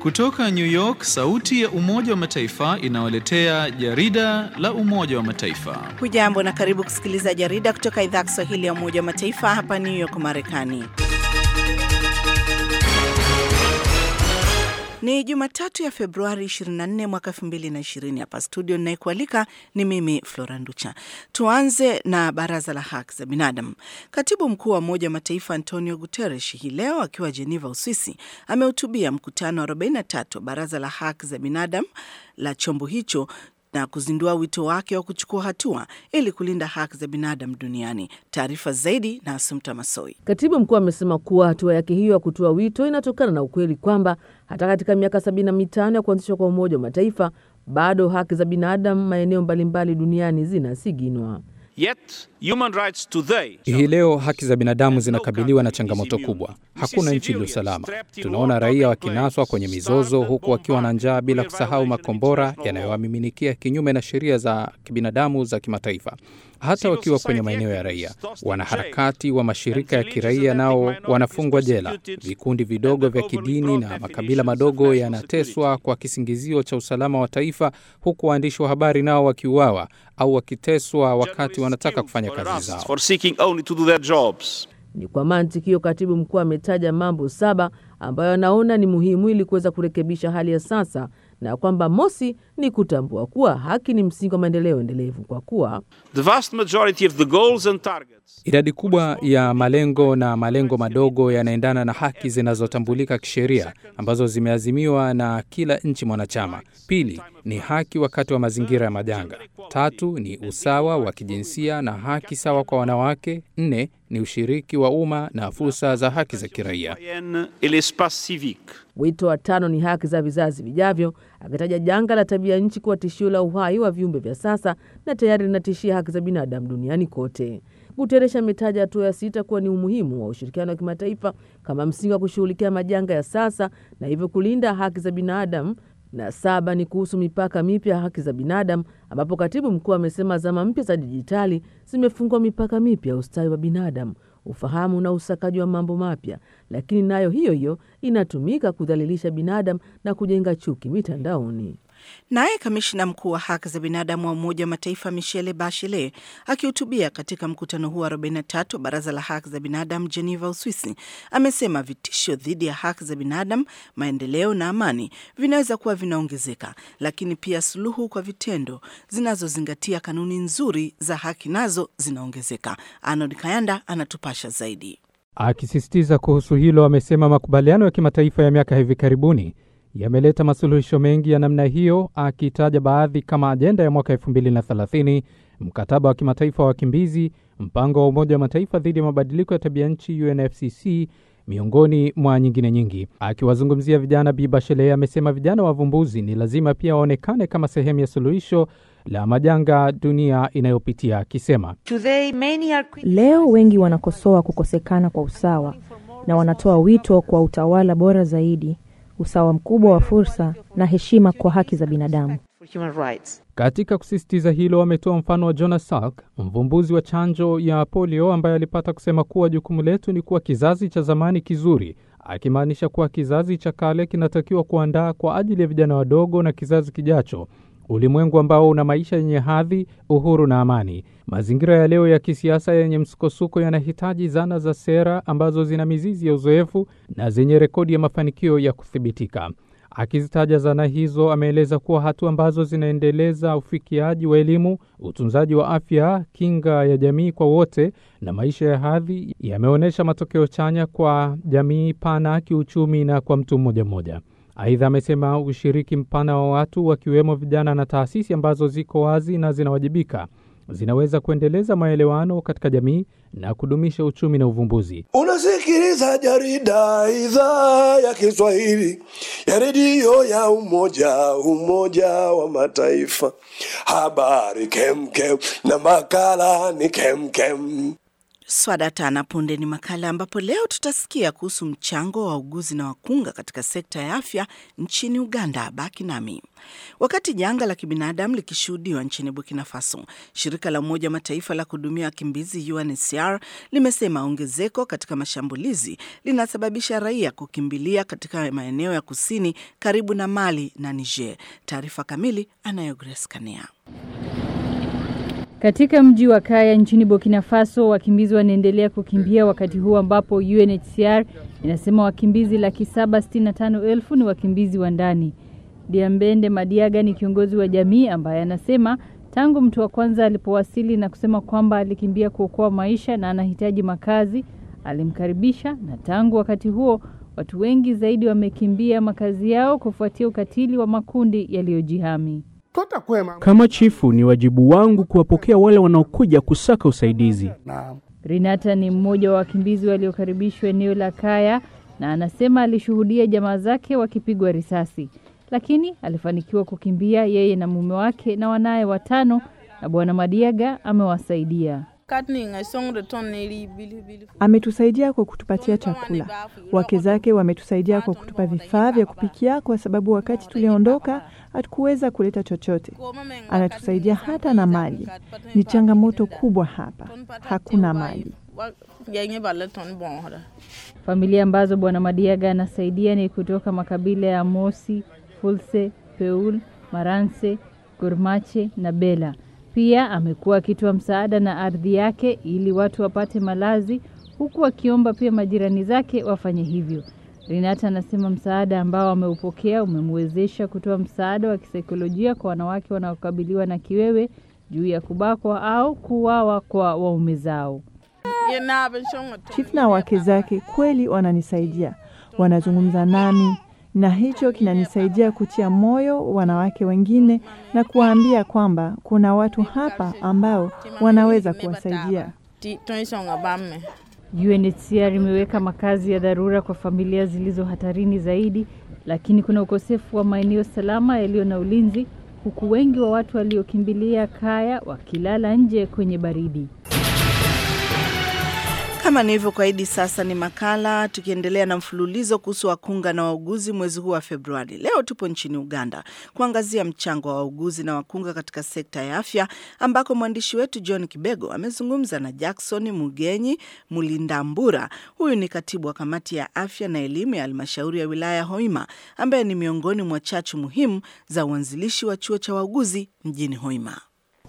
Kutoka New York, sauti ya Umoja wa Mataifa inawaletea jarida la Umoja wa Mataifa. Hujambo na karibu kusikiliza jarida kutoka idhaa ya Kiswahili ya Umoja wa Mataifa hapa New York, Marekani. Ni Jumatatu ya Februari 24 mwaka 2020. Hapa studio ninayekualika ni mimi Flora Nducha. Tuanze na baraza la haki za binadamu. Katibu mkuu wa Umoja wa Mataifa Antonio Guterres hii leo akiwa Geneva, Uswisi, amehutubia mkutano wa 43 wa baraza la haki za binadamu la chombo hicho na kuzindua wito wake wa kuchukua hatua ili kulinda haki za binadamu duniani. Taarifa zaidi na Asumta Masoi. Katibu mkuu amesema kuwa hatua yake hiyo ya kutoa wito inatokana na ukweli kwamba hata katika miaka sabini na mitano ya kuanzishwa kwa Umoja wa Mataifa bado haki za binadamu maeneo mbalimbali duniani zinasiginwa. Yet, human rights today Hii leo haki za binadamu zinakabiliwa na changamoto kubwa. Hakuna nchi iliyo salama. Tunaona raia wakinaswa kwenye mizozo huku wakiwa na njaa, bila kusahau makombora yanayowamiminikia kinyume na sheria za kibinadamu za kimataifa, hata wakiwa kwenye maeneo ya raia. Wanaharakati wa mashirika ya kiraia nao wanafungwa jela. Vikundi vidogo vya kidini na makabila madogo yanateswa kwa kisingizio cha usalama wa taifa, huku waandishi wa habari nao wakiuawa au wakiteswa wakati wanataka kufanya kazi zao. for seeking only to do their jobs. Ni kwa mantiki hiyo, katibu mkuu ametaja mambo saba ambayo anaona ni muhimu ili kuweza kurekebisha hali ya sasa, na kwamba mosi ni kutambua kuwa haki ni msingi wa maendeleo endelevu, kwa kuwa The vast majority of the goals and targets Idadi kubwa ya malengo na malengo madogo yanaendana na haki zinazotambulika kisheria ambazo zimeazimiwa na kila nchi mwanachama. Pili ni haki wakati wa mazingira ya majanga. Tatu ni usawa wa kijinsia na haki sawa kwa wanawake. Nne ni ushiriki wa umma na fursa za haki za kiraia. citoyennes et l'espace civique. Wito wa tano ni haki za vizazi vijavyo, akitaja janga la tabia nchi kuwa tishio la uhai wa viumbe vya sasa na tayari linatishia haki za binadamu duniani kote. Guterres ametaja hatua ya sita kuwa ni umuhimu wa ushirikiano wa kimataifa kama msingi wa kushughulikia majanga ya sasa na hivyo kulinda haki za binadamu na saba ni kuhusu mipaka mipya ya haki za binadamu, ambapo katibu mkuu amesema zama mpya za dijitali zimefungua mipaka mipya ya ustawi wa binadamu, ufahamu na usakaji wa mambo mapya, lakini nayo hiyo hiyo inatumika kudhalilisha binadamu na kujenga chuki mitandaoni. Naye kamishna mkuu wa haki za binadamu wa Umoja wa Mataifa Michelle Bachelet akihutubia katika mkutano huu wa 43 wa baraza la haki za binadamu Geneva, Uswisi, amesema vitisho dhidi ya haki za binadamu, maendeleo na amani vinaweza kuwa vinaongezeka, lakini pia suluhu kwa vitendo zinazozingatia kanuni nzuri za haki nazo zinaongezeka. Arnold Kayanda anatupasha zaidi. Akisisitiza kuhusu hilo, amesema makubaliano ya kimataifa ya miaka hivi karibuni yameleta masuluhisho mengi ya namna hiyo, akitaja baadhi kama ajenda ya mwaka 2030, mkataba wa kimataifa wa wakimbizi, mpango wa Umoja wa Mataifa dhidi ya mabadiliko ya tabia nchi UNFCCC, miongoni mwa nyingine nyingi. Akiwazungumzia vijana, Bi Bachelet amesema vijana wavumbuzi ni lazima pia waonekane kama sehemu ya suluhisho la majanga dunia inayopitia, akisema Leo wengi wanakosoa kukosekana kwa usawa na wanatoa wito kwa utawala bora zaidi, usawa mkubwa wa fursa na heshima kwa haki za binadamu. Katika kusisitiza hilo, ametoa mfano wa Jonas Salk, mvumbuzi wa chanjo ya polio, ambaye alipata kusema kuwa jukumu letu ni kuwa kizazi cha zamani kizuri, akimaanisha kuwa kizazi cha kale kinatakiwa kuandaa kwa ajili ya vijana wadogo na kizazi kijacho ulimwengu ambao una maisha yenye hadhi, uhuru na amani. Mazingira ya leo ya kisiasa yenye msukosuko yanahitaji zana za sera ambazo zina mizizi ya uzoefu na zenye rekodi ya mafanikio ya kuthibitika. Akizitaja zana hizo, ameeleza kuwa hatua ambazo zinaendeleza ufikiaji wa elimu, utunzaji wa afya, kinga ya jamii kwa wote na maisha ya hadhi yameonyesha matokeo chanya kwa jamii pana, kiuchumi na kwa mtu mmoja mmoja. Aidha, amesema ushiriki mpana wa watu wakiwemo vijana na taasisi ambazo ziko wazi na zinawajibika zinaweza kuendeleza maelewano katika jamii na kudumisha uchumi na uvumbuzi. Unasikiliza jarida idhaa ya Kiswahili ya redio ya Umoja Umoja wa Mataifa. Habari kemkem na makala ni kemkem. Swadata na punde ni makala ambapo leo tutasikia kuhusu mchango wa wauguzi na wakunga katika sekta ya afya nchini Uganda. Baki nami. Wakati janga la kibinadamu likishuhudiwa nchini Burkina Faso, shirika la Umoja wa Mataifa la kuhudumia wakimbizi UNHCR limesema ongezeko katika mashambulizi linasababisha raia kukimbilia katika maeneo ya kusini karibu na Mali na Niger. Taarifa kamili anayo Grace Kania. Katika mji wa Kaya nchini Burkina Faso, wakimbizi wanaendelea kukimbia wakati huu ambapo UNHCR inasema wakimbizi laki saba sitini na tano elfu ni wakimbizi wa ndani. Diambende Madiaga ni kiongozi wa jamii ambaye anasema tangu mtu wa kwanza alipowasili na kusema kwamba alikimbia kuokoa maisha na anahitaji makazi, alimkaribisha na tangu wakati huo watu wengi zaidi wamekimbia makazi yao kufuatia ukatili wa makundi yaliyojihami. Kama chifu, ni wajibu wangu kuwapokea wale wanaokuja kusaka usaidizi. Rinata ni mmoja wa wakimbizi waliokaribishwa eneo la Kaya na anasema alishuhudia jamaa zake wakipigwa risasi, lakini alifanikiwa kukimbia yeye na mume wake na wanaye watano, na Bwana Madiaga amewasaidia. Ametusaidia kwa kutupatia chakula. Wake zake wametusaidia kwa kutupa vifaa vya kupikia, kwa sababu wakati tuliondoka hatukuweza kuleta chochote. Anatusaidia hata na maji. Ni changamoto kubwa hapa, hakuna maji. Familia ambazo Bwana Madiaga anasaidia ni kutoka makabila ya Mosi, Fulse, Peul, Maranse, Gurmache na Bela. Pia amekuwa akitoa msaada na ardhi yake ili watu wapate malazi, huku akiomba pia majirani zake wafanye hivyo. Renata anasema msaada ambao ameupokea umemwezesha kutoa msaada wa kisaikolojia kwa wanawake wanaokabiliwa na kiwewe juu ya kubakwa au kuuawa kwa waume zao. Chief na wake zake kweli wananisaidia, wanazungumza nami na hicho kinanisaidia kutia moyo wanawake wengine na kuwaambia kwamba kuna watu hapa ambao wanaweza kuwasaidia. UNHCR imeweka makazi ya dharura kwa familia zilizo hatarini zaidi, lakini kuna ukosefu wa maeneo salama yaliyo na ulinzi, huku wengi wa watu waliokimbilia Kaya wakilala nje kwenye baridi. Kama nilivyokuahidi, sasa ni makala tukiendelea na mfululizo kuhusu wakunga na wauguzi mwezi huu wa Februari. Leo tupo nchini Uganda kuangazia mchango wa wauguzi na wakunga katika sekta ya afya, ambako mwandishi wetu John Kibego amezungumza na Jackson Mugenyi Mulindambura. Huyu ni katibu wa kamati ya afya na elimu ya halmashauri ya wilaya ya Hoima, ambaye ni miongoni mwa chachu muhimu za uanzilishi wa chuo cha wauguzi mjini Hoima.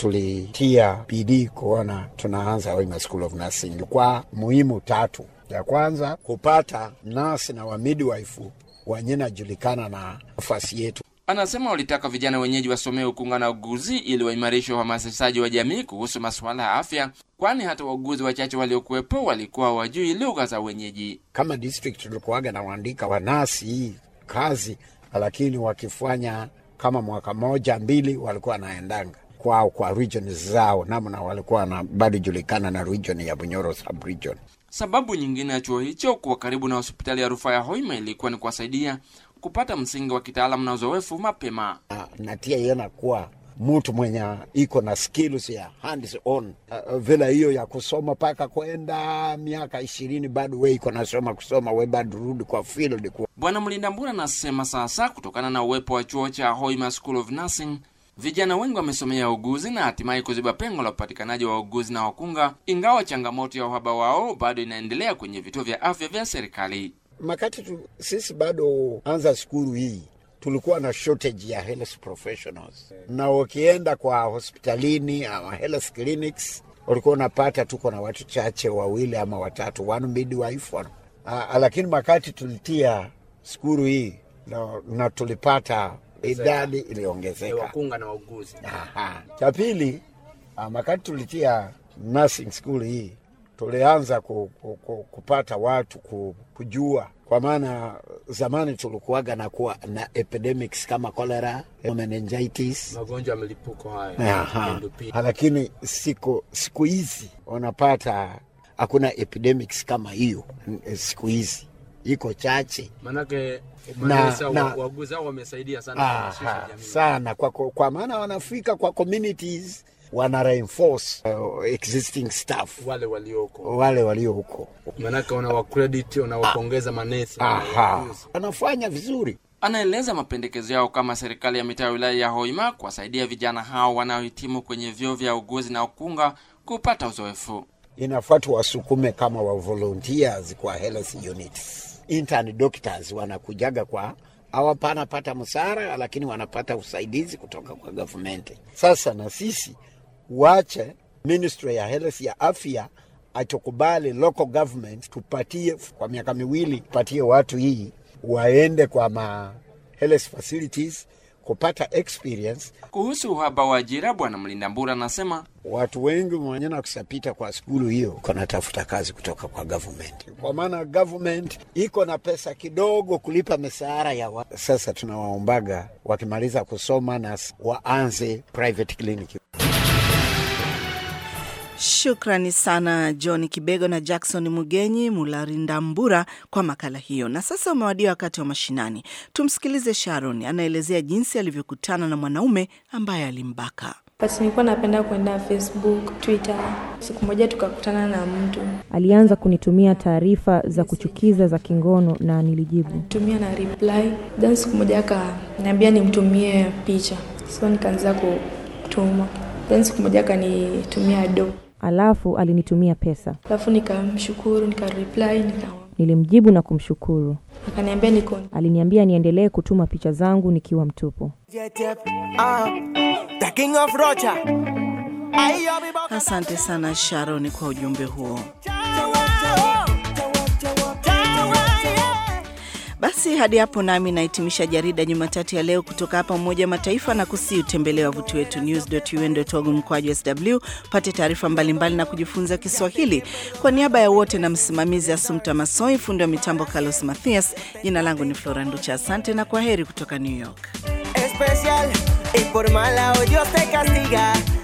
Tulitia bidii kuona tunaanza Hoima School of Nursing kwa muhimu tatu. Ya kwanza kupata nasi na wamidwife wenye najulikana na nafasi yetu. Anasema walitaka vijana wenyeji wasomee ukunga na uguzi ili waimarishe uhamasishaji wa jamii kuhusu masuala ya afya, kwani hata wauguzi wachache waliokuwepo walikuwa hawajui lugha za wenyeji. Kama district tulikuwaga na waandika wanasi hii kazi, lakini wakifanya kama mwaka moja mbili walikuwa wanaendanga kwao kwa region zao, namna walikuwa na bado julikana na region ya Bunyoro sub region. Sababu nyingine ya chuo hicho kuwa karibu na hospitali ya rufaa ya Hoima ilikuwa ni kuwasaidia kupata msingi wa kitaalamu na uzoefu mapema. natia yena kuwa mtu mwenye iko na skills ya hands on uh, vile hiyo ya kusoma mpaka kwenda miaka ishirini bado we iko nasoma kusoma we bado rudi kwa field kwa. Bwana Mlindambura anasema sasa kutokana na uwepo wa chuo cha Hoima School of Nursing vijana wengi wamesomea uguzi na hatimaye kuziba pengo la upatikanaji wa uguzi na wakunga, ingawa changamoto ya uhaba wao bado inaendelea kwenye vituo vya afya vya serikali. Makati tu, sisi bado anza skulu hii tulikuwa na shortage ya health professionals, na ukienda kwa hospitalini ama health clinics ulikuwa unapata tuko na watu chache, wawili ama watatu, one midwife one. Ah, lakini makati tulitia skulu hii na, na tulipata idadi iliongezeka wakunga na wauguzi. Aha. Cha pili, ah, makati tulitia nursing school hii tulianza ku, ku, ku, kupata watu ku, kujua kwa maana zamani tulikuwaga na kuwa na epidemics kama cholera, meningitis, magonjwa ya milipuko haya Aha. Lakini siku siku hizi unapata hakuna epidemics kama hiyo siku hizi iko chache manake Na- na, na- wauguzi hao wamesaidia sana Aha, kuhamasisha jamii. sana kwa, kwa maana wanafika kwa communities wana reinforce uh, existing staff wale walioko wale walio huko manake unawakrediti unawapongeza manesi Aha. wanafanya vizuri Anaeleza mapendekezo yao kama serikali ya mitaa ya wilaya ya Hoima kuwasaidia vijana hao wanaohitimu kwenye vyuo vya uguzi na ukunga kupata uzoefu. inafaa tuwasukume kama wa volunteers kwa health units. Intern doctors wanakujaga kwa hawapana pata msara, lakini wanapata usaidizi kutoka kwa government. Sasa na sisi wache ministry ya health ya afya atukubali local government tupatie kwa miaka miwili, tupatie watu hii waende kwa ma health facilities kupata experience. Kuhusu uhaba wa ajira, Bwana Mlinda Mbura anasema watu wengi mwenye na kusapita kwa skulu hiyo kunatafuta kazi kutoka kwa government, kwa maana government iko na pesa kidogo kulipa mishahara ya wa. Sasa tunawaombaga wakimaliza kusoma na s- waanze private clinic. Shukrani sana John Kibego na Jackson Mugenyi Mularindambura kwa makala hiyo. Na sasa umewadia wakati wa mashinani. Tumsikilize Sharon anaelezea jinsi alivyokutana na mwanaume ambaye alimbaka. Basi nilikuwa napenda kwenda Facebook, Twitter. Siku moja tukakutana na mtu Alianza kunitumia taarifa za kuchukiza za kingono na nilijibu. tumia na reply, then siku moja akaniambia nimtumie picha, so nikaanza kutuma, then siku moja akanitumia do, Alafu alinitumia pesa. alafu nikamshukuru, nikareply, nika Nilimjibu na kumshukuru. akaniambia niko Aliniambia niendelee kutuma picha zangu nikiwa mtupu. The king of Rocha. Asante sana Sharon kwa ujumbe huo. Basi hadi hapo nami nahitimisha jarida Jumatatu ya leo kutoka hapa Umoja wa Mataifa na kusi utembelee wavuti wetu news.un.org mkwaju sw pate taarifa mbalimbali na kujifunza Kiswahili. Kwa niaba ya wote na msimamizi Asumta Masoi, fundi wa mitambo Carlos Mathias, jina langu ni Flora Nducha. Asante na kwa heri kutoka New York. Especial y por mala o Dios te castiga.